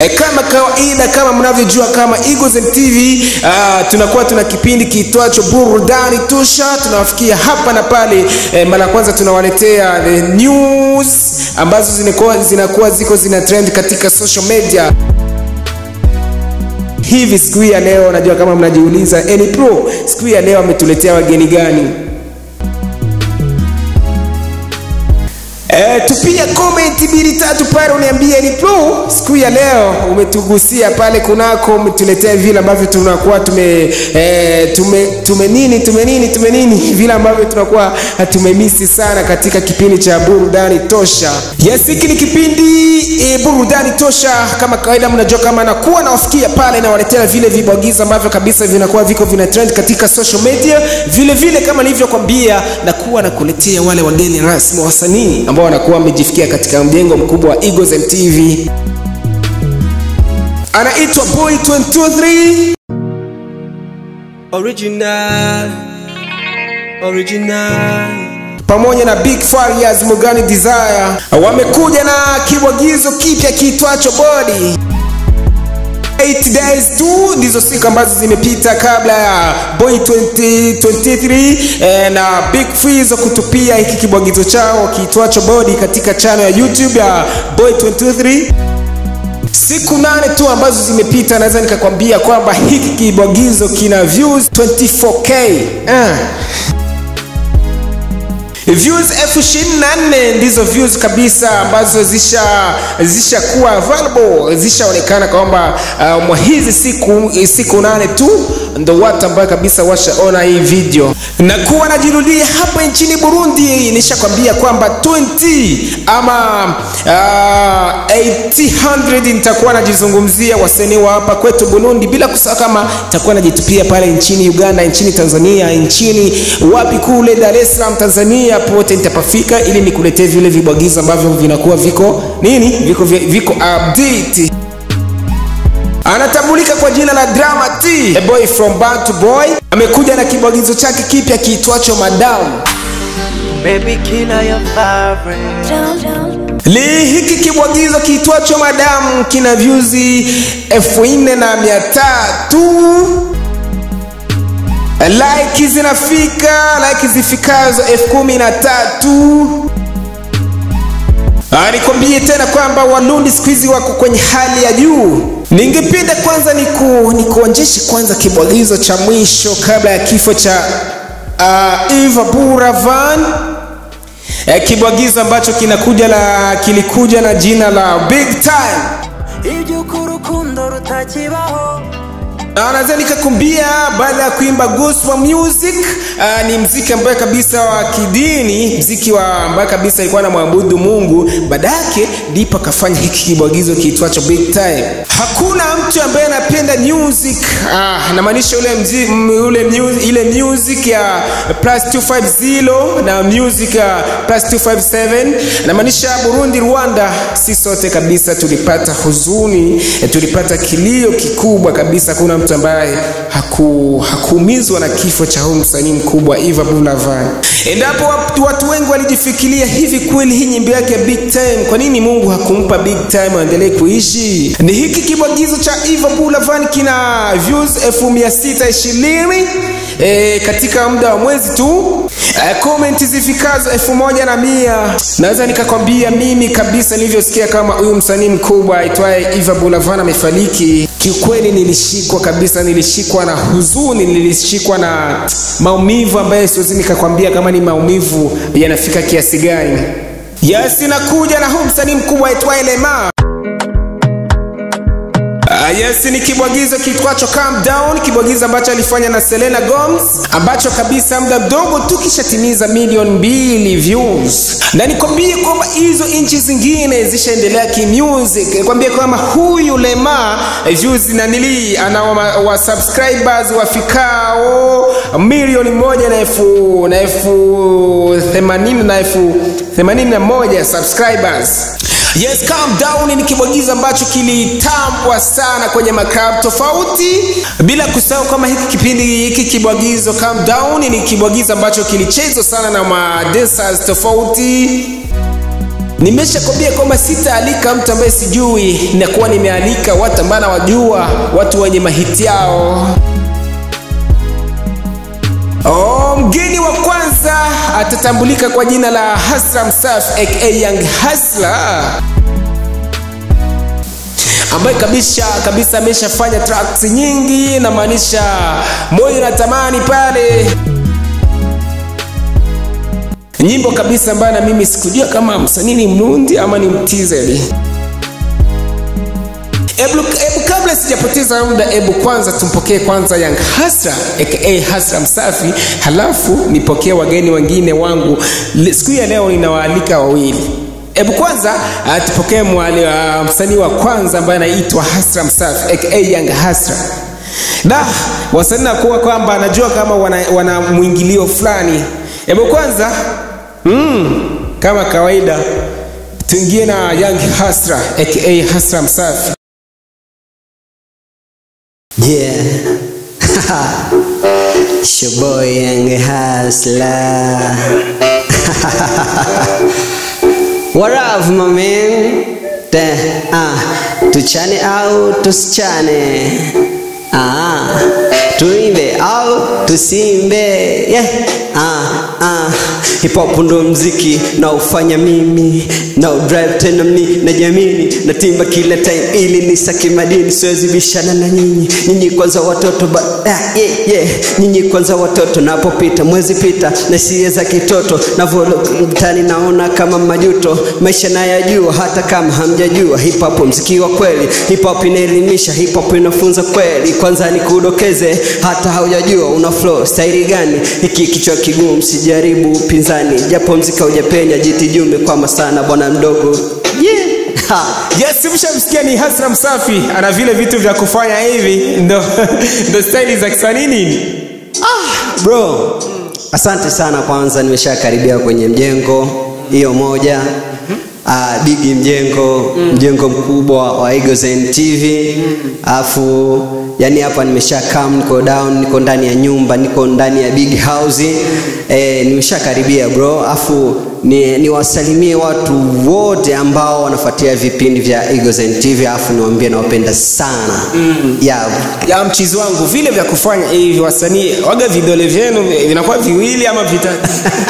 E, kama kawaida kama mnavyojua kama Eagles and TV uh, tunakuwa tuna kipindi kiitwacho burudani tosha tunawafikia hapa na pale e, mara kwanza tunawaletea the news ambazo zinakuwa, zinakuwa ziko zina trend katika social media hivi siku hii ya leo najua kama mnajiuliza Eni Pro siku hii ya leo ametuletea wageni gani E, tupia comment mbili tatu pale uniambie ni pro siku ya leo umetugusia pale kunako umetuletea vile ambavyo tunakuwa tume, e, tume tume nini tume nini tume nini vile ambavyo tunakuwa tumemisi sana katika kipindi cha burudani tosha yes hiki ni kipindi e, burudani tosha kama kawaida mnajua kama nakuwa nawafikia pale nawaletea vile vibwagizo ambavyo kabisa vinakuwa viko vina trend katika social media vile vile kama nilivyokwambia nakuwa nakuletea wale wageni rasmi wasanii ambao wanakuwa wamejifikia katika mjengo mkubwa wa Eagles and TV. Anaitwa Boy 223 Original, original. pamoja na Big Farias Mugani Desire wamekuja na kibwagizo kipya kiitwacho Body. 8 days tu ndizo siku ambazo zimepita kabla ya Boy 2023 eh, na Big Freeze kutupia hiki kibwagizo chao kiitwacho Body katika channel ya YouTube ya Boy 2023 siku nane tu ambazo zimepita naweza nikakwambia kwamba hiki kibwagizo kina views 24k ah. views elfu ishirini na nne ndizo views kabisa ambazo zisha zishakuwa available zishaonekana kwamba uh, mwa hizi siku siku nane tu ndo watu ambayo kabisa washaona hii video na kuwa najirudia hapa nchini burundi nishakwambia kwamba 20 ama uh, 800 nitakuwa najizungumzia wasanii wa hapa kwetu burundi bila kusahau kama nitakuwa najitupia pale nchini uganda nchini tanzania nchini wapi kule dar es salaam tanzania pote nitapafika ili nikuletee vile vibwagizo ambavyo vinakuwa viko nini viko viko update anatambulika kwa jina la Drama T, a boy from Bantu Boy, amekuja na kibwagizo chake kipya kiitwacho Madam. Baby killer your favorite. Li hiki kibwagizo kiitwacho Madam kina views elfu nne na mia tatu like zinafika like zifikazo elfu kumi na tatu Ah, nikwambie tena kwamba Warundi siku hizi wako kwenye hali ya juu. Ningependa kwanza niku, nikuonjeshe kwanza kibwagizo cha mwisho kabla ya kifo cha uh, Eva Buravan eh, kibwagizo ambacho kinakuja la kilikuja na jina la Big Time. Iby'uko urukundo rutakibaho Na naweza nikakumbia baada ya kuimba gospel music uh, ni mziki ambaye kabisa wa kidini mziki wa ambaye kabisa alikuwa anamwabudu mungu baada yake ndipo akafanya hiki kibwagizo kiitwacho big time hakuna mtu ambaye anapenda music ah, namaanisha ule, mzi, m- ule mu, ile music ya plus 250 na music ya plus 257 namaanisha burundi rwanda si sote kabisa tulipata huzuni eh, tulipata kilio kikubwa kabisa kuna mtu ambaye haku, hakuumizwa na kifo cha huyu msanii mkubwa Eva Bulavan. Endapo watu, watu wengi walijifikiria hivi kweli hii nyimbo yake ya Big Time, kwa nini Mungu hakumpa Big Time aendelee kuishi? Ni hiki kibwagizo cha Eva Bulavan kina views 1620 e, katika muda wa mwezi tu e, comment zifikazo elfu moja na mia naweza nikakwambia mimi kabisa nilivyosikia kama huyu msanii mkubwa aitwaye Eva Bulavan amefariki kiukweli nilishikwa kabisa nilishikwa na huzuni nilishikwa na maumivu ambayo siwezi nikakwambia kama ni maumivu yanafika kiasi gani yes nakuja na huu msanii mkubwa aitwaye lema Uh, yes ni kibwagizo kitwacho calm down kibwagizo ambacho alifanya na selena gomes ambacho kabisa muda mdogo tu kishatimiza milioni mbili views na nikwambie kwamba hizo nchi zingine zishaendelea kimusic nikwambie kwamba huyu lema eh, views nanili ana wa, wa subscribers wafikao milioni moja na elfu na elfu themanini na elfu themanini na moja subscribers Yes, calm down ni kibwagizo ambacho kilitambwa sana kwenye maklabu tofauti, bila kusahau kama hiki kipindi hiki kibwagizo calm down ni kibwagizo ambacho kilichezwa sana na ma dancers tofauti nimeshakwambia kwamba sitaalika mtu ambaye sijui nakuwa nimealika watu ambao nawajua watu wenye mahiti yao Oh, mgeni wa kwanza atatambulika kwa jina la Hasra Msaf aka Young Hasla ambaye kabisa kabisa ameshafanya tracks nyingi, namaanisha moyo natamani pale nyimbo kabisa ambayo na mimi sikujua kama msanii ni mnundi ama ni mtizeli. Ebu, ebu kabla sijapoteza muda, ebu kwanza tumpokee kwanza Young Hasra aka Hasra Msafi, halafu nipokee wageni wengine wangu. Le- Siku ya leo ninawaalika wawili. Ebu kwanza uh, tupokee mwali uh, msanii wa kwanza ambaye anaitwa Hasra Msafi aka Young Hasra. Da, wasanii nakuwa kwamba anajua kama wana, wana mwingilio fulani. Ebu kwanza mm, kama kawaida tuingie na Young Hasra aka Hasra Msafi. Yeah. it's your boy Young Hustler. what up, my man? Te, ah, tuchane au tusichane? Ah, tuimbe au tusimbe? Yeah. Ah, ah. Hip hop ndo mziki na ufanya mimi na drive tena mni na jamini na timba kila time ili nisake madini siwezi bishana na nyinyi nyinyi kwanza watoto ba ah, yeah, yeah. nyinyi kwanza watoto napopita mwezi pita na sie za kitoto navolo mtani naona kama majuto maisha nayajua hata kama hamjajua hip hop mziki wa kweli hip hop inaelimisha hip hop inafunza kweli kwanza nikudokeze hata haujajua una flow staili gani hiki kichwa kigumu sijaribu upinzani japo mzika hujapenya jiti juu umekwama sana bwana mdogo yeah. Ha. Yes, mshamsikia ni Hasra Msafi, ana vile vitu vya kufanya hivi, ndo ndo staili za kisanii nini? bro asante sana kwanza nimeshakaribia kwenye mjengo hiyo moja uh, bigi mjengo mjengo mkubwa wa Eaglezen TV alafu yani hapa nimesha come niko down niko ndani ya nyumba niko ndani ya big house eh, nimeshakaribia bro alafu ni niwasalimie watu wote ambao wanafuatia vipindi vya Eaglezen TV alafu niwaambie nawapenda sana mm. yeah, Ya mchizi wangu, vile vya kufanya hivi wasanii waga vidole vyenu vinakuwa viwili ama vitatu.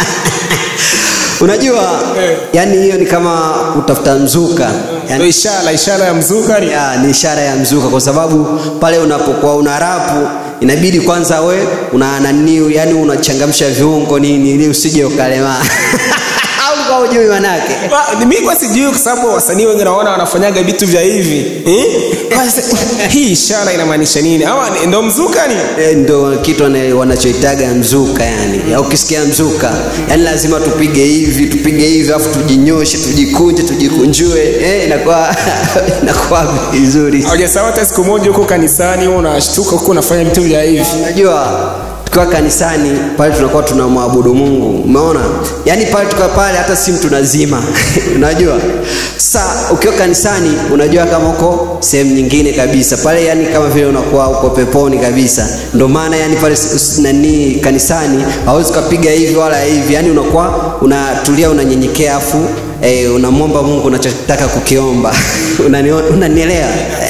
unajua Eh. yani hiyo ni kama kutafuta mzuka Ndo yani, ishara ishara ya mzuka ni ya, ni ishara ya mzuka kwa sababu pale unapokuwa una rapu inabidi kwanza we una naniu yani unachangamsha viungo nini ili usije ukalemaa au kwa ujui manake Wa- ni mimi kwa sijui kwa sababu wasanii wengi naona wanafanyaga vitu vya hivi eh? Basi, hii ishara inamaanisha nini? Ama ni- ndo mzuka ni E, ndo kitu wana- wanachoitaga mzuka yani Ya ukisikia mzuka yani lazima tupige hivi tupige hivi alafu tujinyoshe tujikunje tujikunjue eh, inakuwa inakuwa vizuri haujasawa hata siku moja huko kanisani wewe unashtuka huko unafanya vitu vya hivi. unajua tukiwa kanisani pale tunakuwa tunamwabudu mungu umeona yaani pale tukiwa pale hata simu tunazima unajua sa ukiwa kanisani unajua kama uko sehemu nyingine kabisa pale yani kama vile unakuwa uko peponi kabisa ndo maana yani pale s- s- nani kanisani hawezi ukapiga hivi wala hivi yani unakuwa unatulia unanyenyekea afu eh, unamwomba mungu unachotaka kukiomba Unanio- unanielewa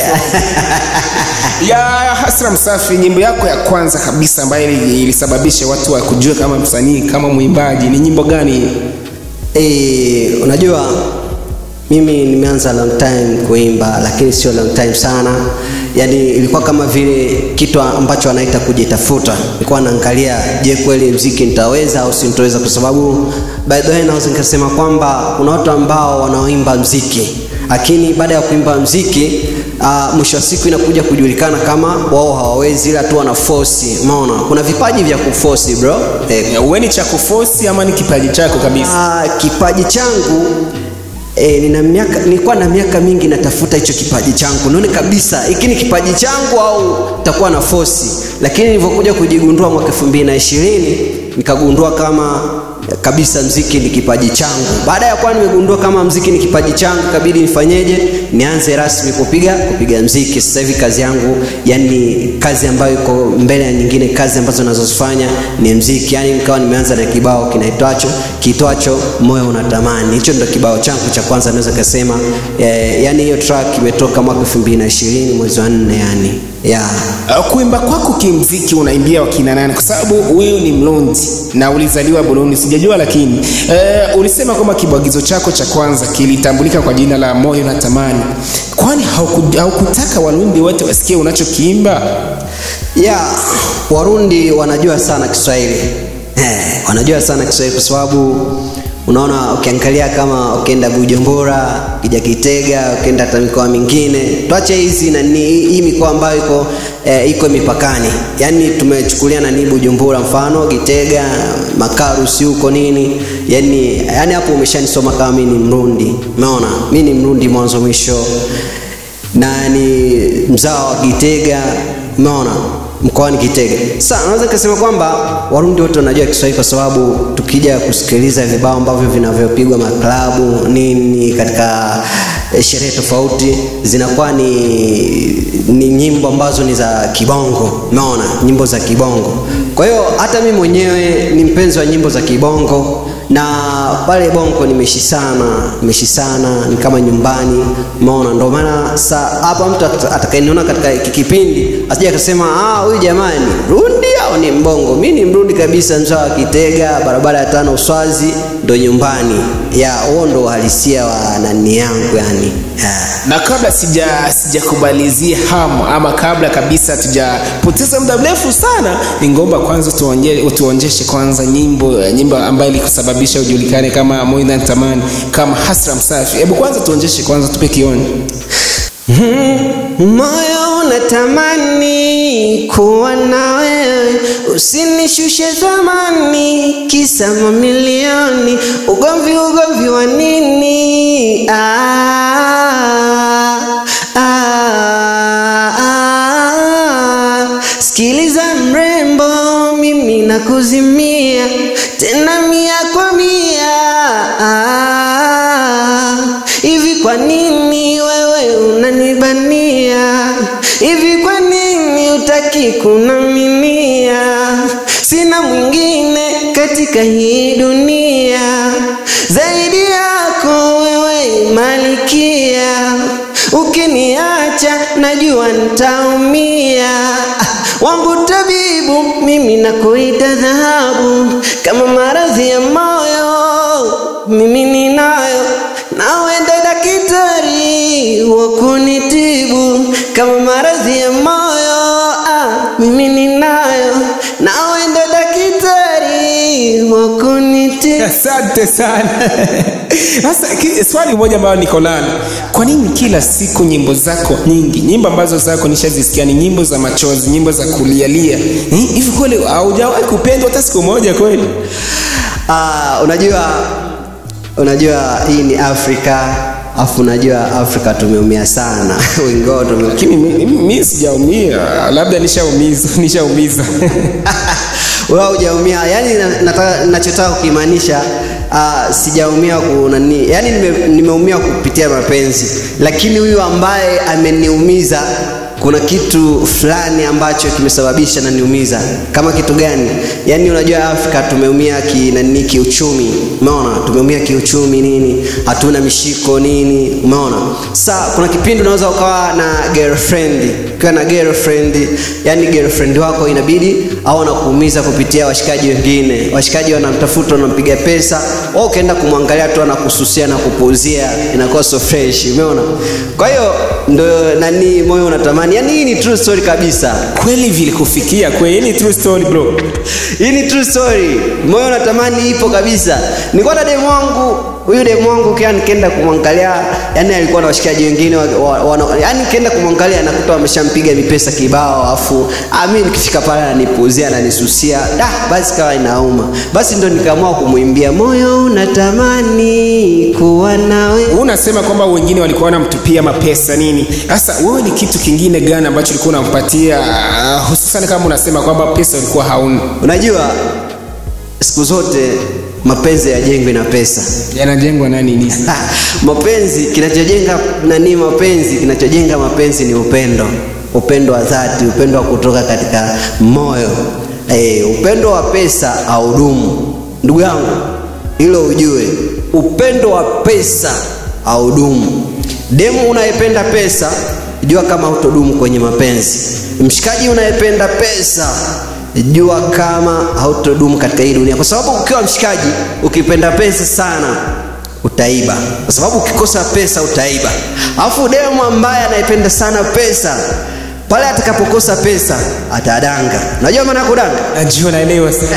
ya Hasra Msafi, nyimbo yako ya kwanza kabisa ambayo ili- ilisababisha watu wa kujua kama msanii kama mwimbaji ni nyimbo gani? Eh, unajua mimi nimeanza long time kuimba lakini sio long time sana yaani ilikuwa kama vile kitu ambacho anaita kujitafuta nilikuwa naangalia je kweli mziki nitaweza au sintoweza kwa sababu by the way naweza nikasema kwamba kuna watu ambao wanaoimba mziki lakini baada ya kuimba mziki uh, mwisho wa siku inakuja kujulikana kama wao hawawezi ila tu wana force umeona kuna vipaji vya kuforce bro eh, Ya, Uwe ni cha kufosi ama ni kipaji chako kabisa? Ah, kipaji changu E, nina miaka nilikuwa na miaka mingi natafuta hicho kipaji changu naone kabisa hiki ni kipaji changu au takuwa na fosi lakini nilivyokuja kujigundua mwaka elfu mbili na ishirini nikagundua kama kabisa mziki ni kipaji changu baada ya kuwa nimegundua kama mziki ni kipaji changu kabidi nifanyeje nianze rasmi kupiga kupiga mziki sasa hivi kazi yangu yani kazi ambayo iko mbele ya nyingine kazi ambazo nazozifanya ni mziki yani nikawa nimeanza na kibao kinaitwacho kiitwacho moyo unatamani hicho ndo kibao changu cha kwanza naweza kasema eh, yani hiyo track imetoka mwaka elfu mbili na ishirini mwezi wa nne yani yeah. Uh, kuimba kwako kimziki unaimbia wakina nani kwa sababu wewe ni mlondi na ulizaliwa burundi sijajua lakini uh, ulisema kwamba kibwagizo chako cha kwanza kilitambulika kwa jina la moyo na tamani kwani hauku- haukutaka warundi wote wasikie unachokiimba ya warundi wanajua sana kiswahili eh, wanajua sana kiswahili kwa sababu unaona ukiangalia kama ukienda bujumbura ukija kitega ukienda hata mikoa mingine tuache hizi nani hii mikoa ambayo iko eh, iko mipakani yaani tumechukulia nani bujumbura mfano kitega makarusi huko nini yani yani hapo umeshanisoma kama mi ni mrundi umeona mi ni mrundi mwanzo mwisho na ni mzao wa Kitega, umeona mkoani Kitega. Sasa naweza kusema kwamba Warundi wote wanajua Kiswahili kwa sababu tukija kusikiliza vibao ambavyo vinavyopigwa maklabu nini katika eh, sherehe tofauti zinakuwa ni, ni nyimbo ambazo ni za kibongo, umeona, nyimbo za kibongo. Kwa hiyo hata mimi mwenyewe ni mpenzi wa nyimbo za kibongo na pale bongo nimeishi sana nimeishi sana ni kama nyumbani umeona ndio maana sa hapa mtu at- atakayeniona katika hiki kipindi asija akasema ah huyu jamani rundi au ni mbongo mi ni mrundi kabisa mzao wa kitega barabara ya tano uswazi ndo nyumbani ya huo ndo uhalisia wa nani yangu yani yeah. na kabla sija sijakubalizia hamu ama kabla kabisa tujapoteza muda mrefu sana ningomba kwanza tuonje, utuonjeshe kwanza nyimbo nyimbo ambayo ilikusababisha ujulikane kama moyo na tamani kama hasra msafi hebu kwanza tuonjeshe kwanza tupe kioni moyo unatamani kuwa na wewe usinishushe zamani kisa mamilioni ugomvi ugomvi wa nini ah, ah, ah. sikiliza mrembo mimi nakuzimia tena mia kwa mia ah, hivi kwa nini wewe unanibania hivi kwa nini utaki kunaminia sina mwingine katika hii dunia zaidi yako wewe malikia ukiniacha najua ntaumia wangu tabibu mimi nakuita dhahabu kama maradhi ya moyo mimi ninayo nawenda daktari wa kunitibu kama maradhi ya moyo ah, mimi ninayo nawenda daktari wa kunitibu asante sana sasa ki- swali moja ambayo niko nalo kwa nini kila siku nyimbo zako nyingi nyimbo ambazo zako nishazisikia ni nyimbo za machozi nyimbo za kulialia Eh, hivi kweli haujawahi kupendwa hata siku moja kweli Ah, unajua unajua hii ni afrika afu unajua afrika tumeumia sana wengi wao tume lakini mi, mi, mi sijaumia labda nishaumiza nishaumiza wewe hujaumia yani na- nataka nachotaka kukimaanisha uh, sijaumia kunani yani nime, nimeumia kupitia mapenzi lakini huyu ambaye ameniumiza kuna kitu fulani ambacho kimesababisha naniumiza kama kitu gani yaani unajua afrika tumeumia kinani kiuchumi umeona tumeumia kiuchumi nini hatuna mishiko nini umeona sa kuna kipindi unaweza ukawa na girlfriend ukiwa na girlfriend yani girlfriend wako inabidi au anakuumiza kupitia washikaji wengine washikaji wanamtafuta wanampiga pesa au ukaenda kumwangalia tu anakususia na kupuuzia inakuwa so fresh umeona kwa hiyo ndo nani moyo unatamani yani hii ni true story kabisa kweli vilikufikia kweli ni true story bro hii ni true story moyo unatamani ipo kabisa nilikuwa na demu wangu huyu demu wangu kia nikienda kumwangalia yani alikuwa na washikaji wengine wa, wa, wa, yani nikienda kumwangalia nakuta wameshampiga mipesa kibao afu ah, mi nikifika pale ananipuuzia ananisusia da basi kawa inauma basi ndo nikaamua kumwimbia moyo unatamani kuwa nawe unasema kwamba wengine walikuwa wanamtupia mapesa nini sasa wewe ni kitu kingine gani ambacho ulikuwa unampatia uh, hususan kama unasema kwamba pesa ulikuwa hauna unajua siku zote mapenzi yajengwi na pesa yanajengwa na nini mapenzi kinachojenga nani mapenzi kinachojenga mapenzi ni upendo upendo wa dhati upendo wa kutoka katika moyo e, upendo wa pesa haudumu ndugu yangu hilo ujue upendo wa pesa haudumu demu unayependa pesa jua kama hutodumu kwenye mapenzi mshikaji unayependa pesa jua kama hautodumu katika hii dunia kwa sababu ukiwa mshikaji ukipenda pesa sana utaiba kwa sababu ukikosa pesa utaiba alafu demu ambaye anayependa sana pesa pale atakapokosa pesa atadanga unajua maana ya kudanga najua naelewa sana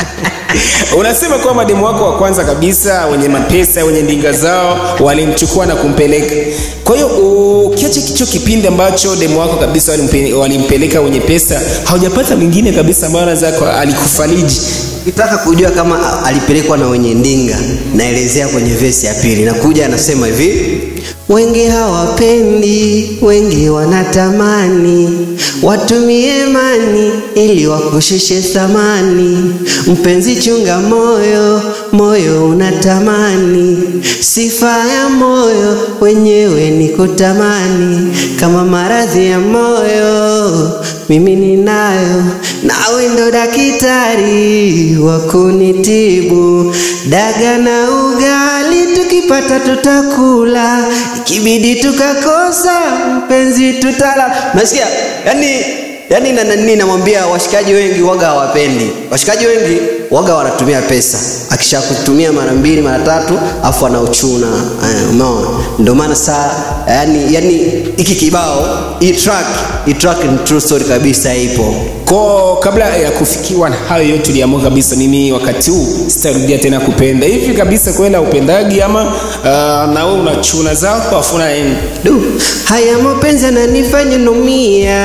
unasema kwamba demu wako wa kwanza kabisa wenye mapesa wenye ndinga zao walimchukua na kumpeleka kwa hiyo ukiacha kicho kipindi ambacho demu wako kabisa walimpe- walimpeleka wenye pesa haujapata mwingine kabisa ambayo anaweza alikufariji ukitaka kujua kama alipelekwa na wenye ndinga naelezea kwenye vesi ya pili nakuja anasema hivi wengi hawapendi wengi wanatamani watumie mani ili wakushushe thamani mpenzi chunga moyo moyo unatamani sifa ya moyo wenyewe ni kutamani kama maradhi ya moyo mimi ninayo nawe ndo dakitari wa kunitibu daga na ugali tukipata tutakula ikibidi tukakosa mpenzi tutala nasikia yani yani na nani namwambia washikaji wengi waga hawapendi washikaji wengi waga wanatumia pesa akishakutumia mara mbili mara tatu afu anauchuna eh, umeona ndio maana saa yani yani hiki kibao hii track hii track ni true story kabisa ipo ko kabla ya kufikiwa na hayo yote tuliamua kabisa mimi wakati huu sitarudia tena kupenda hivi kabisa kwenda upendagi ama uh, na wewe unachuna zako afu unaenda du haya mapenzi yananifanya numia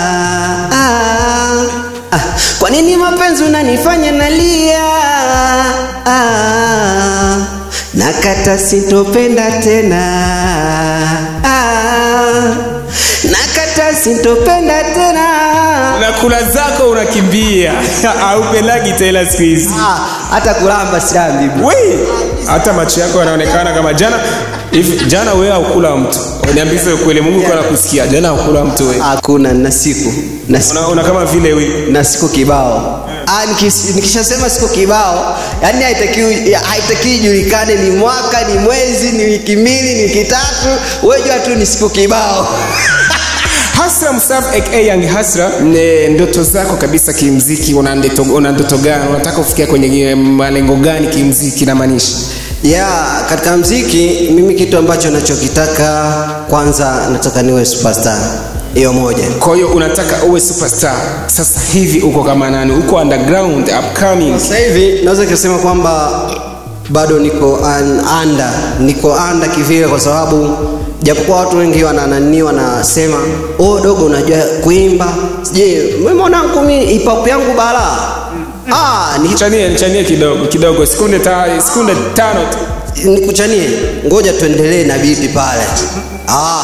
ah, ah, kwa nini mapenzi unanifanya nalia ah, nakata sitopenda tena ah, nakata sitopenda tena unakula zako unakimbia aupendagi tena siku hizi ah, hata kulamba silambi we hata macho yako yanaonekana kama jana hivi jana wewe haukula mtu niambize ukweli mungu kwa nakusikia jana haukula mtu wewe hakuna na siku na siku una, una kama vile wewe na siku kibao Ah, nikis- nikishasema siku kibao yani haitakiwi haitakiwi ijulikane ni mwaka ni mwezi ni wiki mbili ni wiki tatu wejua tu ni siku kibao Hasra Msaf aka Young Hasra, ne ndoto zako kabisa kimziki, una ndoto, una ndoto gani? Unataka kufikia kwenye malengo gani kimziki namaanisha? ya katika mziki mimi kitu ambacho nachokitaka kwanza nataka niwe superstar hiyo moja Kwa hiyo unataka uwe superstar. Sasa hivi uko kama nani? Uko underground, upcoming. sasa hivi naweza kusema kwamba bado niko un, under niko under kivile kwa sababu japokuwa watu wengi wananani wanasema oh dogo unajua kuimba je mwanangu mi ipap yangu balaa ah ni Chanie, chanie kidogo kidogo, sekunde ta, sekunde tano tu. nikuchanie ngoja tuendelee na biti pale ah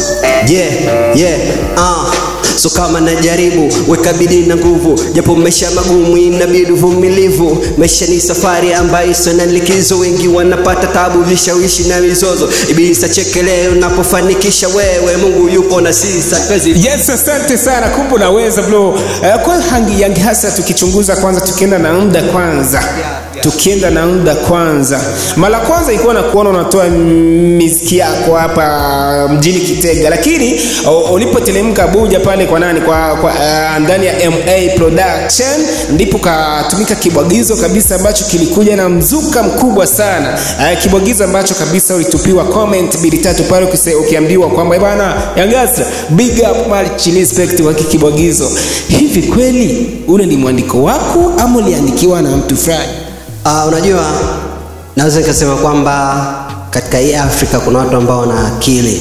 yeah yeah ah so kama najaribu weka bidii na nguvu japo maisha magumu inabidi uvumilivu maisha ni safari ambayo sio na likizo wengi wanapata tabu vishawishi na mizozo ibilisa chekeleo unapofanikisha wewe mungu yupo na sisi kazi Yes, asante sana. Kumbe unaweza bro. Uh, kwa hangi Young Hasra tukichunguza kwanza, tukienda na muda kwanza tukienda na muda kwanza mara kwanza ilikuwa na kuona unatoa miziki yako hapa mjini kitega lakini u- ulipotelemka buja pale kwa nani kwa, kwa uh, ndani ya ma production ndipo katumika kibwagizo kabisa ambacho kilikuja na mzuka mkubwa sana uh, kibwagizo ambacho kabisa ulitupiwa comment mbili tatu pale ukise- ukiambiwa kwamba "Eh bana yangasa big up much respect kwa hiki kibwagizo hivi kweli ule ni mwandiko wako ama uliandikiwa na mtu fulani Uh, unajua naweza nikasema kwamba katika hii Afrika kuna watu ambao wana akili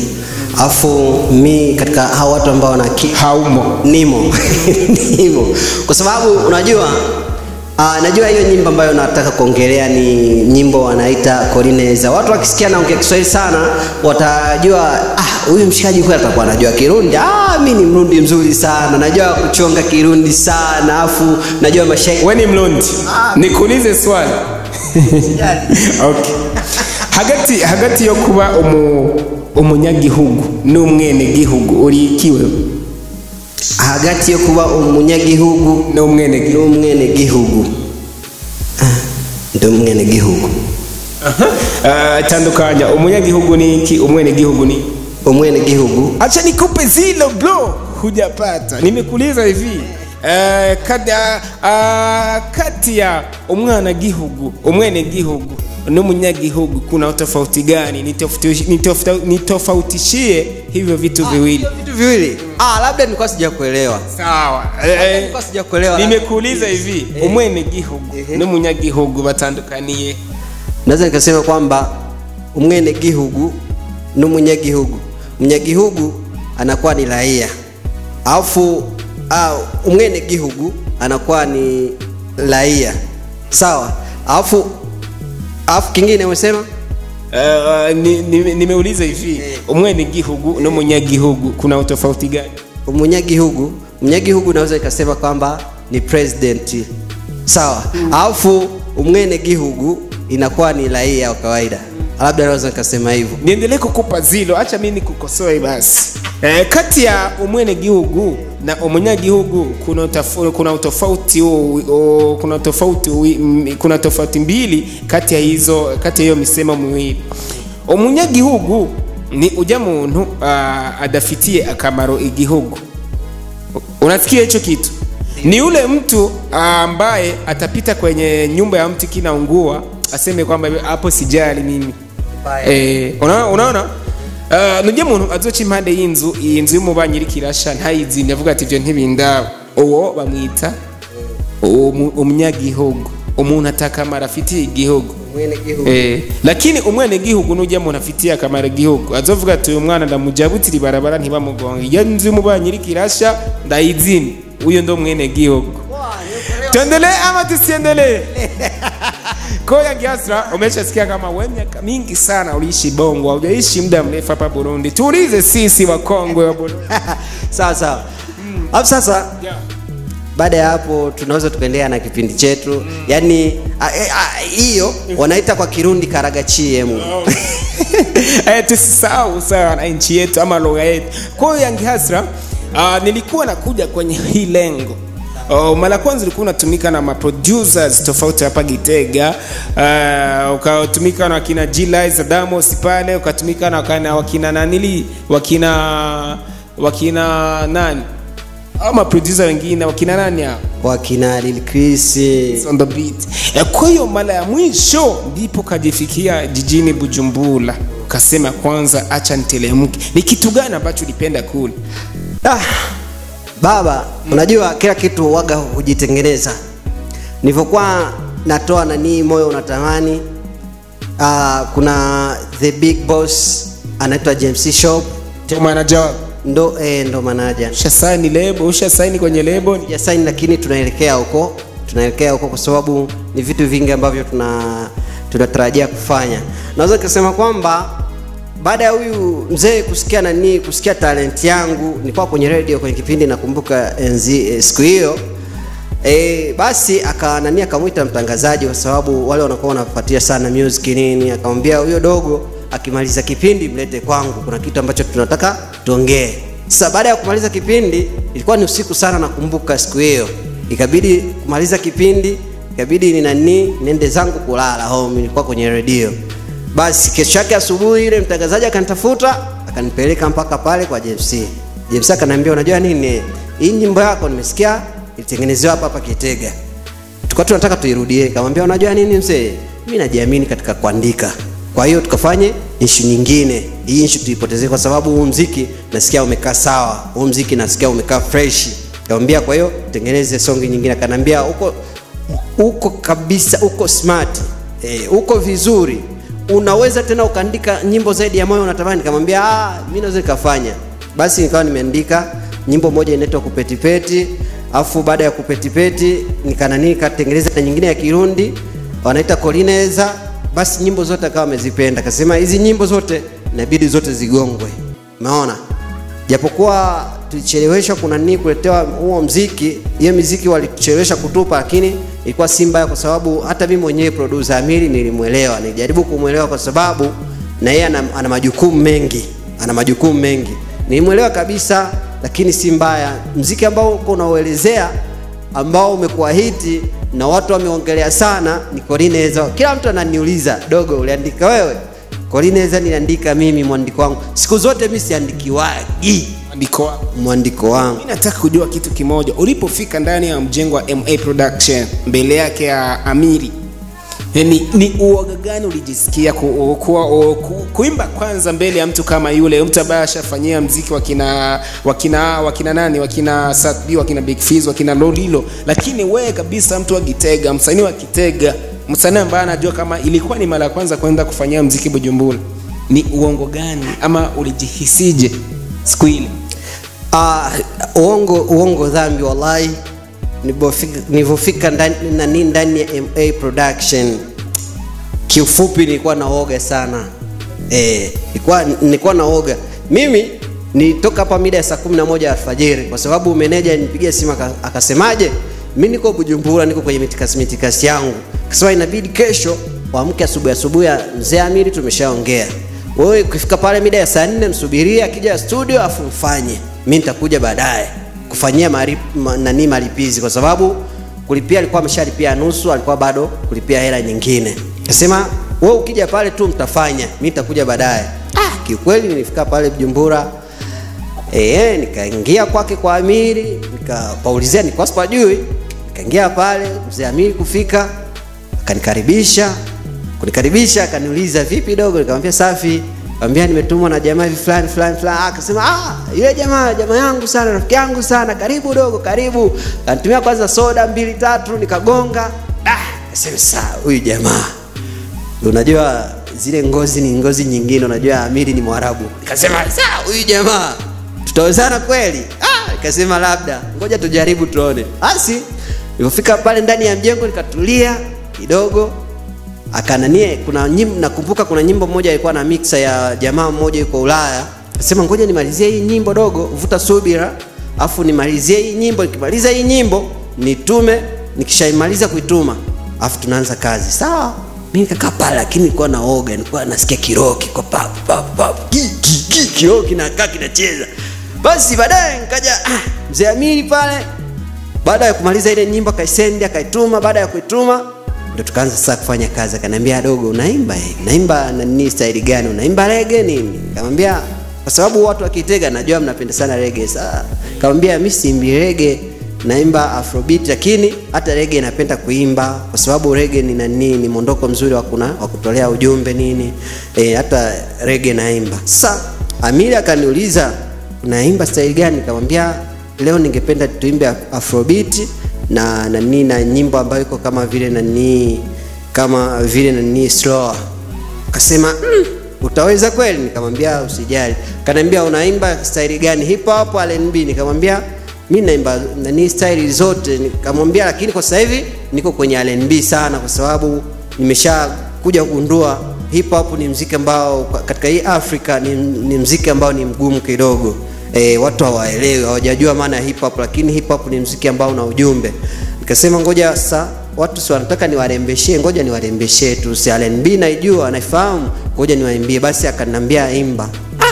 alafu mi katika hao watu ambao wana akili haumo nimo nimo kwa sababu unajua Uh, najua hiyo nyimbo ambayo nataka kuongelea ni nyimbo wanaita Korineza. Watu wakisikia naongea Kiswahili sana watajua ah, huyu mshikaji kweli atakuwa anajua Kirundi. Ah, mi ni Mrundi mzuri sana, najua kuchonga Kirundi sana, afu najua mashairi we ni mlondi nikuulize swali okay. hagati hagati yo kuba umu, umunyagihugu n'umwenegihugu uri ikiwe hagati yo kuba umunyagihugu n'umwenegihugu n'umwenegihugu Ah, ndi umwenegihugu Ah, tandukanya umunyagihugu ni iki umwenegihugu ni iki? umwenegihugu acha nikupe zilo bro hujapata nimekuuliza hivi uh, kati, uh, kati ya umwana gihugu umwene gihugu n'umunyagihugu kuna utofauti gani Nitofauti- nitofauti- nitofautishie hivyo vitu viwili vitu viwili ah, labda nilikuwa sijakuelewa sawa eh, nilikuwa sijakuelewa nimekuuliza hivi Eh. umwene gihugu Ehe. n'umunyagihugu batandukaniye naweza nikasema kwamba umwenegihugu n'umunyagihugu munyagihugu anakuwa ni raia alafu ah, umwenegihugu anakuwa ni raia sawa alafu alafu kingine umesema Uh, ni- ni- nimeuliza hivi Eh. umwene gihugu n'umunyagihugu kuna utofauti gani umunyagihugu munyagihugu naweza ikasema kwamba ni president sawa alafu umwenegihugu inakuwa ni raia wa kawaida labda naweza nikasema hivyo niendelee kukupa zilo acha mi nikukosoe basi e, kati ya umwene gihugu na umunyagihugu kuna, utafu, kuna utofauti u- u- kuna tofauti wi- m- kuna tofauti mbili kati ya hizo kati ya hiyo misemo miwili umunyagihugu ni uja muntu uh, adafitiye akamaro igihugu unasikia hicho kitu ni yule mtu ambaye atapita kwenye nyumba ya mtu kinaungua aseme kwamba hapo sijali mimi Eh, unaona unaona uh, nujye muntu azoca impande y'inzu iyi nzu y'umubanyi iriko irasha ntayizimye avuga ati ivyo ntibindaba uwo bamwita umu- umunyagihugu umuntu atakamara afitiye igihugu umwenegihugu Eh, lakini umwene gihugu nujya muntu afitiye akamaro igihugu azovuga ati uyu mwana ndamujabutira ibarabara ntibamugonge iyo nzu y'umubanyi iriko irasha ndayizimye uyo ndo mwene gihugu tuendelee ama tusiendelee koya giasra umeshasikia kama we miaka mingi sana uliishi bongo haujaishi muda mrefu hapa burundi tuulize sisi wakongwe wa burundi sawa sawa alafu sasa Yeah. baada ya hapo tunaweza tukaendelea na kipindi chetu yaani a- e- a- hiyo wanaita kwa kirundi karagachiemu eh, tusisahau sawa na nchi yetu ama lugha yetu kwa hiyo yangi hasra uh, nilikuwa nakuja kwenye hii lengo Uh, mara kwanza ulikuwa unatumika na maproducers tofauti hapa Gitega uh, ukatumika na wakina G-Liza Damos pale ukatumika na wakina, wakina nanili wakina wakina nani au maproducer wengine wakina nani hao wakina lilkrisi on the beat. Eh, Kwa hiyo mara ya mwisho ndipo kajifikia jijini Bujumbura, ukasema kwanza acha nitelemke. Ni kitu gani ambacho ulipenda kule? ah, baba unajua kila kitu waga hujitengeneza nilivyokuwa natoa nanii moyo unatamani ah, kuna the big boss anaitwa james shop Ndio manager wako ndo eh, ndo manaja ushasaini lebo, ushasaini kwenye lebo. ya saini lakini tunaelekea huko tunaelekea huko kwa sababu ni vitu vingi ambavyo tuna tunatarajia kufanya naweza nikasema kwamba baada ya huyu mzee kusikia nani kusikia talent yangu nilikuwa kwenye radio kwenye kipindi nakumbuka enzi eh, siku hiyo E, basi aka nani akamwita mtangazaji kwa sababu wale wanakuwa wanafuatia sana music nini akamwambia huyo dogo akimaliza kipindi mlete kwangu kuna kitu ambacho tunataka tuongee sasa baada ya kumaliza kipindi ilikuwa ni usiku sana nakumbuka siku hiyo ikabidi kumaliza kipindi ikabidi ni nani nende zangu kulala home nilikuwa kwenye redio basi kesho yake asubuhi ile mtangazaji akanitafuta akanipeleka mpaka pale kwa JMC JMC akaniambia unajua nini hii nyimbo yako nimesikia ilitengenezewa hapa hapa Kitega tulikuwa tunataka tuirudie nikamwambia unajua nini mzee mimi najiamini katika kuandika kwa hiyo tukafanye ishu nyingine hii ishu tuipotezee kwa sababu huu mziki nasikia umekaa sawa huu mziki nasikia umekaa fresh nikamwambia kwa hiyo tengeneze songi nyingine akaniambia uko uko kabisa uko smart eh, uko vizuri unaweza tena ukaandika nyimbo zaidi ya moyo unatamani nikamwambia ah mimi naweza nikafanya basi nikawa nimeandika nyimbo moja inaitwa kupetipeti afu baada ya kupetipeti nikanani nikatengeneza na nyingine ya kirundi wanaita kolineza basi nyimbo zote akawa amezipenda akasema hizi nyimbo zote inabidi zote zigongwe umeona japokuwa tulicheleweshwa kuna nini kuletewa huo mziki hiyo miziki walichelewesha kutupa lakini ilikuwa si mbaya kwa sababu hata mimi mwenyewe producer Amiri nilimwelewa, nilijaribu kumwelewa kwa sababu na yeye ana, ana majukumu mengi, ana majukumu mengi. Nilimwelewa kabisa, lakini si mbaya. Mziki ambao uko unauelezea ambao umekuwa hiti na watu wameongelea sana ni Colineza. Kila mtu ananiuliza, dogo, uliandika wewe? Colineza niliandika mimi, mwandiko wangu. Siku zote mimi siandikiwagi andiko wako mwandiko wangu. mi nataka kujua kitu kimoja ulipofika ndani ya mjengo wa ma production mbele yake ya amiri ni, ni uoga gani ulijisikia ku, ku, ku, ku, kuimba kwanza mbele ya mtu kama yule mtu ambaye ashafanyia mziki wakina wakina wakina nani wakina Sat B wakina Big Fizz wakina Lolilo lakini wewe kabisa mtu wa Gitega msanii wa Kitega msanii ambaye anajua kama ilikuwa ni mara ya kwanza kwenda kufanyia mziki Bujumbura ni uongo gani ama ulijihisije siku ile Ah, uongo uongo dhambi wallahi nilipofika nilivyofika ndani nani ndani ya MA production kiufupi nilikuwa naoga sana eh nilikuwa nilikuwa naoga mimi nitoka hapa mida ya saa 11 alfajiri kwa sababu meneja nipigia simu aka- akasemaje mimi niko Bujumbura niko kwenye mitikasi mitikasi yangu akasema inabidi kesho waamke asubuhi asubuhi ya mzee Amiri tumeshaongea wewe ukifika pale mida ya saa nne msubirie akija studio afu mfanye mi nitakuja baadaye kufanyia mari, ma, nani malipizi kwa sababu kulipia alikuwa ameshalipia nusu alikuwa bado kulipia hela nyingine kasema wewe ukija pale tu mtafanya mi nitakuja baadaye ah, kiukweli nilifika pale Bujumbura Eh, nikaingia kwake kwa Amiri, nikapaulizia nilikuwa sipajui. Nikaingia pale, mzee Amiri kufika, akanikaribisha. Kunikaribisha akaniuliza vipi dogo, nikamwambia safi. Nikamwambia nimetumwa na jamaa hivi fulani fulani fulani. Ah, Akasema ah, yule jamaa jamaa yangu sana, rafiki yangu sana, karibu dogo, karibu. Kanitumia kwanza soda mbili tatu, nikagonga. Ah, akasema saa huyu jamaa unajua zile ngozi ni ngozi nyingine unajua amiri ni mwarabu nikasema saa huyu jamaa tutawezana kweli ah, nikasema labda ngoja tujaribu tuone basi nilipofika pale ndani ya mjengo nikatulia kidogo akananie kuna nyimbo nakumbuka kuna nyimbo moja ilikuwa na mixa ya jamaa mmoja yuko ulaya akasema ngoja nimalizie hii nyimbo dogo vuta subira afu nimalizie hii nyimbo nikimaliza hii nyimbo nitume nikishaimaliza kuituma afu tunaanza kazi sawa mi nikakaa pale lakini nilikuwa naoga nilikuwa nasikia kiroho kiko papu papu papu Ki, ki, ki, kiroho kinakaa kinacheza basi baadaye nikaja ah, mzee amiri pale baada ya kumaliza ile nyimbo akaisendi akaituma baada ya kuituma ndo tukaanza sasa kufanya kazi akaniambia dogo unaimba eh? unaimba nani staili gani unaimba rege nini nikamwambia kwa sababu watu wakitega najua mnapenda sana rege saa nikamwambia mi siimbi rege naimba afrobeat lakini hata rege napenda kuimba kwa sababu rege ni nani ni mondoko mzuri wa kuna wa kutolea ujumbe nini e, hata rege naimba sasa amiri akaniuliza unaimba staili gani nikamwambia leo ningependa tuimbe afrobeat na nani na nyimbo ambayo iko kama vile nani kama vile nani slower akasema mm, utaweza kweli nikamwambia usijali kanaambia unaimba staili gani hip hop rnb nikamwambia mi naimba nani staili zote nikamwambia lakini kwa sasa hivi niko kwenye rnb sana kwa sababu nimesha kuja kugundua hip hop ni mziki ambao katika hii afrika ni, ni mziki ambao ni mgumu kidogo e, watu hawaelewi hawajajua maana ya hip hop lakini hip hop ni mziki ambao una ujumbe nikasema ngoja sasa watu si wanataka niwarembeshee ngoja niwarembeshee tu si rnb naijua naifahamu ngoja niwaimbie basi akanambia imba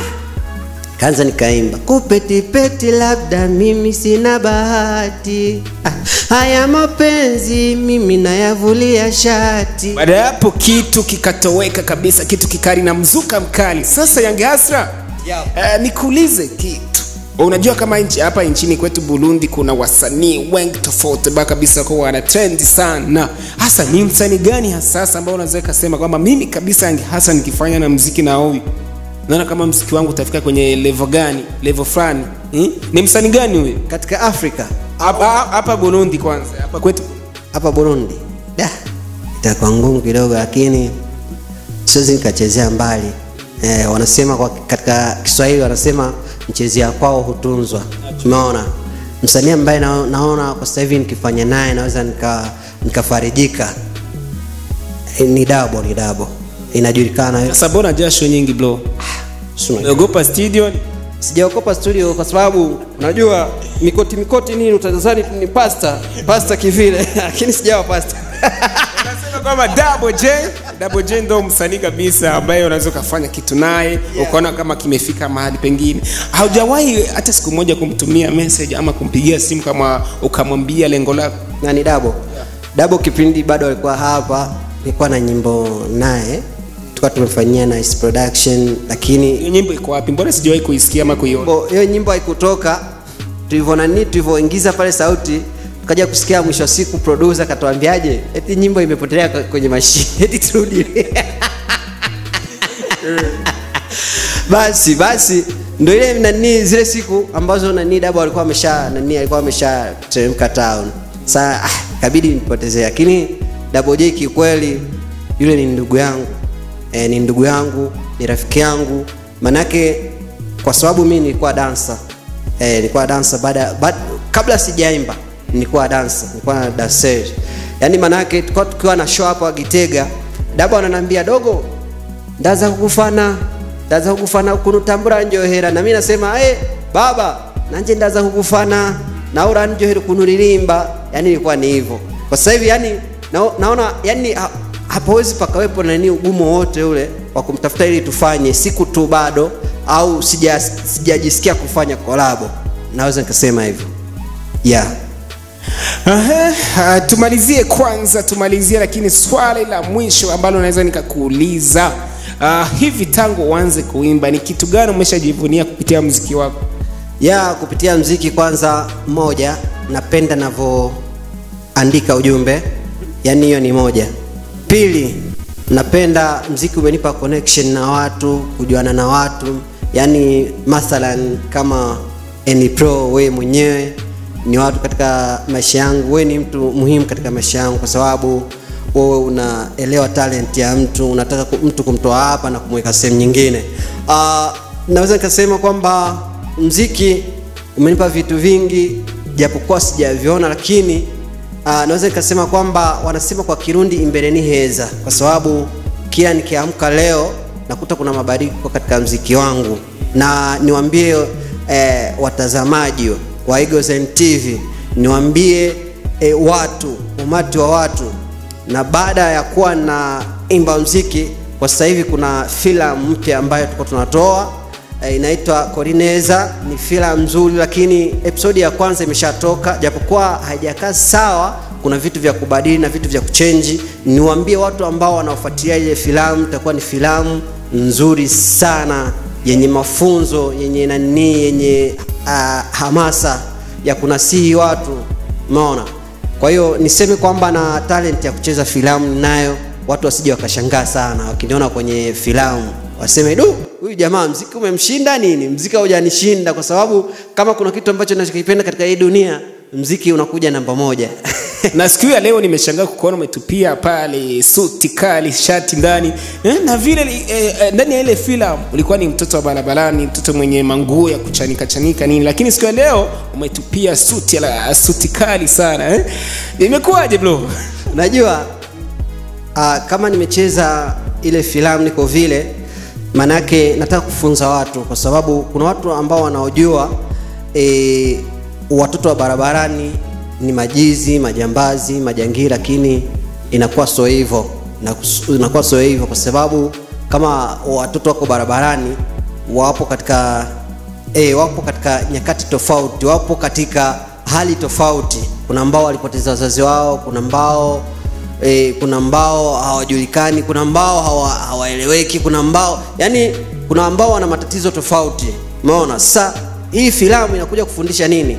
kaanza nikaimba kupetipeti labda mimi sina bahati ah, haya mapenzi mimi nayavulia shati baada ya hapo kitu kikatoweka kabisa kitu kikali na mzuka mkali sasa yange hasra Yep. uh, nikuulize kitu unajua kama nchi hapa nchini kwetu burundi kuna wasanii wengi tofauti ba kabisa kwa wana trend sana hasa ni msanii gani hasasa ambao unaweza kasema kwamba mimi kabisa yange hasa nikifanya na mziki na huyu naona kama mziki wangu utafika kwenye level gani level fulani hmm? ni msanii gani huyu katika afrika hapa hapa burundi kwanza hapa kwetu hapa burundi da itakuwa ngumu kidogo lakini siwezi nikachezea mbali eh, wanasema kwa katika kiswahili wanasema mchezea kwao hutunzwa umeona msanii ambaye na, naona kwa sasa hivi nikifanya naye naweza nika nikafarijika eh, ni dabo ni dabo inajulikana sasa mbona jasho nyingi bro Sio- umeogopa studio sijaokopa studio kwa sababu unajua mikoti mikoti nini utadhani ni pasta pasta kivile lakini sijawa pasta Unasema kwamba Double J, Double J ndo msanii kabisa ambaye unaweza ukafanya kitu naye ukaona kama kimefika mahali pengine. Haujawahi hata siku moja kumtumia message ama kumpigia simu kama ukamwambia lengo lako? na ni dabo dabo kipindi bado alikuwa hapa nilikuwa na nyimbo naye tukawa tumefanyia nice production lakini Hiyo nyimbo iko wapi? Mbona sijawahi kuisikia ama kuiona? nyimbo- hiyo nyimbo haikutoka tulivyo nani tulivyoingiza pale sauti tukaja kusikia mwisho wa siku producer akatuambiaje eti nyimbo imepotelea kwa- kwenye mashine eti turudi basi basi ndo ile nani zile siku ambazo nani dabo alikuwa amesha nani alikuwa amesha teremka town saa ah, kabidi nipotezee lakini dabo j kiukweli yule ni ndugu yangu e, ni ndugu yangu ni rafiki yangu manake kwa sababu mi nilikuwa dansa e, nilikuwa dansa baada baada- kabla sijaimba nilikuwa dansa nilikuwa na danser yaani manake tulikuwa tukiwa na show hapa gitega dabo ananiambia dogo ndaza kukufana ndaza kukufana kunutambura njohera na mimi nasema hey, baba nanje ndaza kukufana naura njohera kunuririmba yani ilikuwa ni hivyo kwa sasa hivi yani na, naona yani ha, hapawezi pakawepo nani ugumu wote ule wa kumtafuta ili tufanye siku tu bado au sija- sijajisikia kufanya kolabo naweza nikasema hivyo yeah Aha, ah, tumalizie kwanza tumalizie lakini swali la mwisho ambalo naweza nikakuuliza uh, hivi tangu uanze kuimba ni kitu gani umeshajivunia kupitia mziki wako ya kupitia mziki kwanza moja napenda navyoandika ujumbe yani hiyo ni moja pili napenda mziki umenipa connection na watu kujuana na watu yani mathalan kama Any pro wewe mwenyewe ni watu katika maisha yangu wewe ni mtu muhimu katika maisha yangu kwa sababu wewe unaelewa talent ya mtu unataka ku- mtu kumtoa hapa na kumweka sehemu nyingine uh, naweza nikasema kwamba mziki umenipa vitu vingi japokuwa sijaviona lakini uh, naweza nikasema kwamba wanasema kwa kirundi imbeleni heza kwa sababu kila nikiamka leo nakuta kuna mabadiliko katika mziki wangu na niwambie eh, watazamaji wa Eagles and TV niwambie eh, watu umati wa watu na baada ya kuwa na imba mziki kwa sasa hivi kuna filamu mpya ambayo tuko tunatoa e, inaitwa Korineza. Ni filamu nzuri, lakini episodi ya kwanza imeshatoka, japokuwa haijakaa sawa. Kuna vitu vya kubadili na vitu vya kuchenji. Niwaambie watu ambao wanaofuatilia ile filamu, itakuwa ni filamu nzuri sana yenye mafunzo yenye nani yenye uh, hamasa ya kunasihi watu, umeona kwa hiyo niseme kwamba na talent ya kucheza filamu nayo watu wasije wakashangaa sana wakiniona kwenye filamu waseme du huyu jamaa mziki umemshinda nini mziki haujanishinda kwa sababu kama kuna kitu ambacho nachokipenda katika hii dunia mziki unakuja namba moja na siku ya leo nimeshangaa kukuona umetupia pale suti kali shati ndani eh, na vile eh, eh, ndani ya ile filamu ulikuwa ni mtoto wa barabarani mtoto mwenye manguo ya kuchanika chanika nini lakini siku ya leo umetupia suti la suti kali sana eh? imekuwaje bro unajua uh, kama nimecheza ile filamu niko vile manake nataka kufunza watu kwa sababu kuna watu ambao wanaojua e, watoto wa barabarani ni majizi majambazi majangili lakini inakuwa sio hivyo Inakus- inakuwa sio hivyo kwa sababu kama watoto wako barabarani wapo katika e, wapo katika nyakati tofauti wapo katika hali tofauti kuna ambao walipoteza wazazi wao kuna ambao e, kuna ambao hawajulikani kuna ambao hawa- hawaeleweki kuna ambao yani kuna ambao wana matatizo tofauti umeona sasa hii filamu inakuja kufundisha nini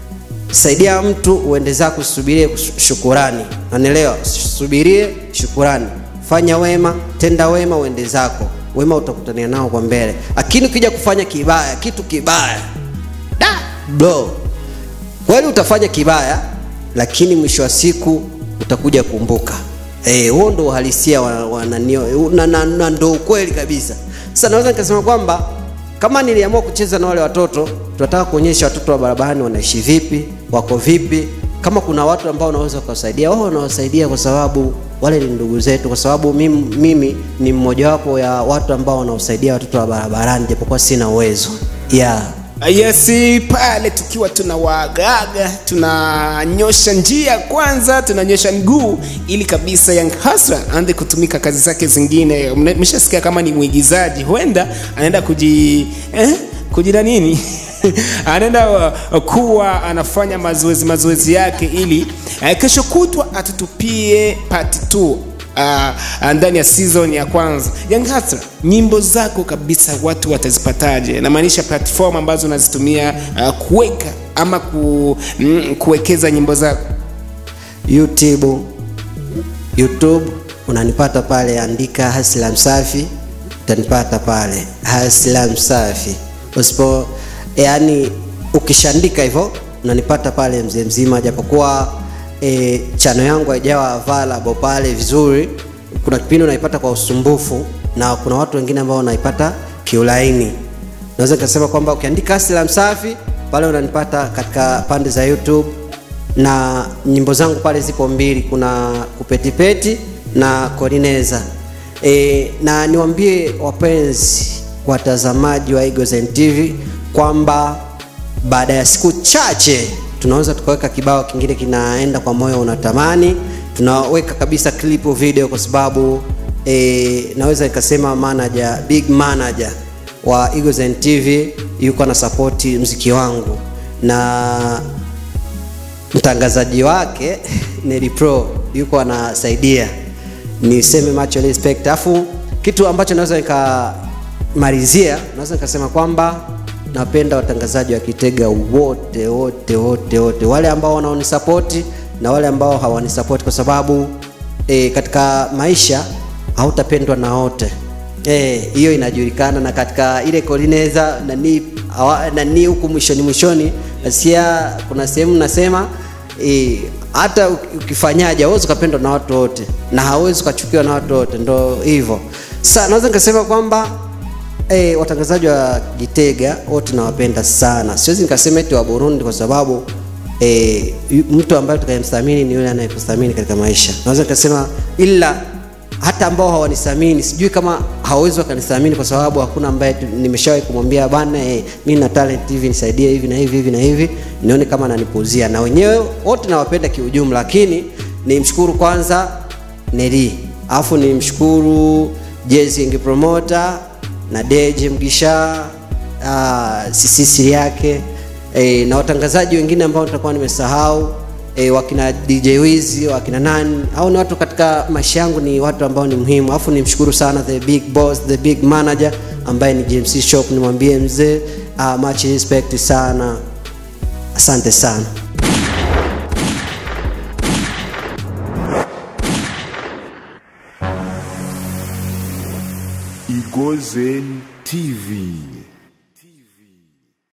saidia mtu uende zako usubirie kus- shukurani nanielewa subirie shukurani fanya wema tenda wema uende zako wema utakutania nao kwa mbele lakini ukija kufanya kibaya kitu kibaya da bro kweli utafanya kibaya lakini mwisho wa siku utakuja kumbuka Eh, huo ndo uhalisia wa, wa nanio, na, na, na ndo ukweli kabisa sasa naweza nikasema kwamba kama niliamua kucheza na wale watoto tunataka kuonyesha watoto wa barabarani wanaishi vipi wako vipi kama kuna watu ambao wanaweza kuwasaidia wao wanawasaidia kwa sababu wale ni ndugu zetu kwa sababu mimi, mimi ni mmojawapo ya watu ambao wanaosaidia watoto wa barabarani japokuwa sina uwezo yeah yes pale tukiwa tunawagaga tunanyosha njia kwanza tunanyosha mguu ili kabisa young hasra aanze kutumika kazi zake zingine meshasikia kama ni mwigizaji huenda anaenda kuji eh, kujina nini anaenda uh, kuwa anafanya mazoezi mazoezi yake ili uh, kesho kutwa atutupie part 2 uh, ndani ya season ya kwanza young Hustler, nyimbo zako kabisa watu watazipataje namaanisha platform ambazo unazitumia uh, kuweka ama ku, mm, kuwekeza nyimbo zako youtube youtube unanipata pale andika hasla msafi utanipata pale hasla msafi usipo yani ukishaandika hivyo unanipata pale mzee mzima japokuwa e, chano yangu haijawa available pale vizuri kuna kipindi unaipata kwa usumbufu na kuna watu wengine ambao wanaipata kiulaini naweza nikasema kwamba ukiandika hasla msafi pale unanipata katika pande za youtube na nyimbo zangu pale zipo mbili kuna kupetipeti na korineza e, na niwambie wapenzi watazamaji wa Eagles TV kwamba baada ya siku chache tunaweza tukaweka kibao kingine kinaenda kwa moyo unatamani tunaweka kabisa clip video kwa sababu e, naweza nikasema manager big manager wa Eagles TV yuko na sapoti mziki wangu na mtangazaji wake Neli Pro yuko anasaidia niseme macho respect afu kitu ambacho naweza nikamalizia naweza nikasema kwamba napenda watangazaji wa Kitega wote wote wote wote wale ambao wanaonisapoti na wale ambao hawanisapoti kwa sababu e, katika maisha hautapendwa na wote hiyo e, inajulikana na katika ile kolineza nani awa- nani huku mwishoni mwishoni nasikia kuna sehemu nasema e, hata uki- ukifanyaje hauwezi ukapendwa na watu wote na hauwezi ukachukiwa na watu wote ndo hivyo sasa naweza nikasema kwamba e, watangazaji wa Gitega wote nawapenda sana siwezi nikasema eti wa Burundi kwa sababu e, mtu ambaye tukayemthamini ni yule anayekuthamini katika maisha naweza nikasema ila hata ambao hawanithamini sijui kama hawawezi wakanithamini kwa sababu hakuna ambaye tu- nimeshawahi kumwambia bana eh, mi na talent hivi nisaidie hivi na hivi hivi na hivi nione kama ananipuzia na wenyewe wote nawapenda kiujumla lakini nimshukuru kwanza Neri alafu nimshukuru Jezi Promoter na Deje Mgisha uh, sisisi yake e, na watangazaji wengine ambao nitakuwa nimesahau e, wakina DJ Wizi wakina nani au ni watu katika maisha yangu ni watu ambao ni muhimu alafu nimshukuru sana the big boss the big manager ambaye ni JMC Shop nimwambie mzee uh, much respect sana asante sana Igozen TV.